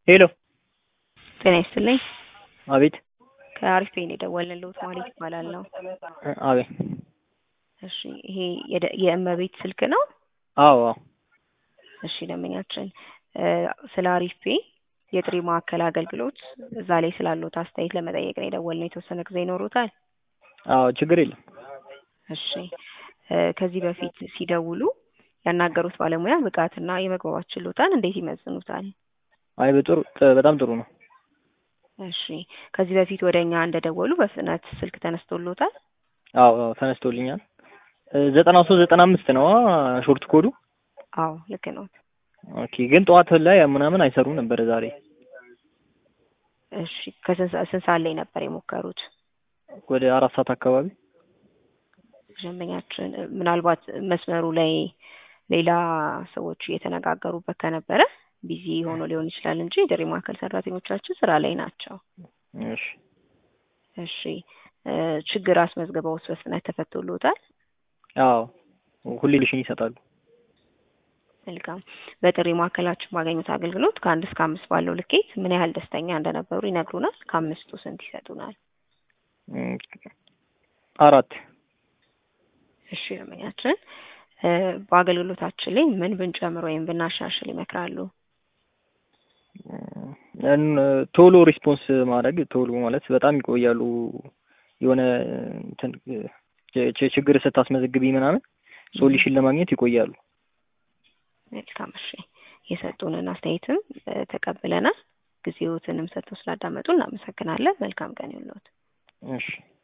ሄሎ ጤና ይስጥልኝ። አቤት ከአሪፍ ፔን የደወልንልዎት ማለት ይባላለሁ። አቤት እሺ ይሄ የደ- የእመቤት ስልክ ነው? አዎ አዎ እሺ ደንበኛችን እ ስለ አሪፍ ፔ የጥሪ ማዕከል አገልግሎት እዛ ላይ ስላሉት አስተያየት ለመጠየቅ ነው የደወልነው። የተወሰነ ጊዜ ይኖሩታል? አዎ ችግር የለም። እሺ እ ከዚህ በፊት ሲደውሉ ያናገሩት ባለሙያ ብቃትና የመግባባት ችሎታን እንዴት ይመዝኑታል? አይ በጥሩ ጥ- በጣም ጥሩ ነው። እሺ ከዚህ በፊት ወደ እኛ እንደደወሉ በፍጥነት ስልክ ተነስቶሎታል? አዎ አዎ ተነስቶልኛል። እ ዘጠና ሶስት ዘጠና አምስት ነው ሾርት ኮዱ። አዎ ልክ ነው። ኦኬ ግን ጠዋት ላይ ምናምን አይሰሩም ነበረ ዛሬ እሺ ከስንት ሰ- ስንት ሰዓት ላይ ነበር የሞከሩት? ወደ አራት ሰዓት አካባቢ ደንበኛችን እ ምናልባት መስመሩ ላይ ሌላ ሰዎች እየተነጋገሩበት ከነበረ ቢዚ ሆኖ ሊሆን ይችላል እንጂ የጥሪ ማዕከል ሰራተኞቻችን ስራ ላይ ናቸው። እሺ እሺ እ ችግር አስመዝግበውስ በፍጥነት ተፈቶሎታል? አዎ ሁሌ ልሽን ይሰጣሉ። መልካም። በጥሪ ማዕከላችን ባገኙት አገልግሎት ከአንድ እስከ አምስት ባለው ልኬት ምን ያህል ደስተኛ እንደነበሩ ይነግሩናል? ከአምስቱ ስንት ይሰጡናል? እም፣ አራት እሺ ደንበኛችን እ በአገልግሎታችን ላይ ምን ብንጨምር ወይም ብናሻሽል ይመክራሉ? እም፣ ቶሎ ሪስፖንስ ማድረግ ቶሎ ማለት በጣም ይቆያሉ። የሆነ እንትን ች- ች- ችግር ስታስመዘግቢ ምናምን ሶሉሽን ለማግኘት ይቆያሉ። መልካም እሺ። የሰጡንን አስተያየትም እ ተቀብለናል። ጊዜዎትንም ሰጥተው ስላዳመጡ እናመሰግናለን። መልካም ቀን ይሁንልዎት። እሺ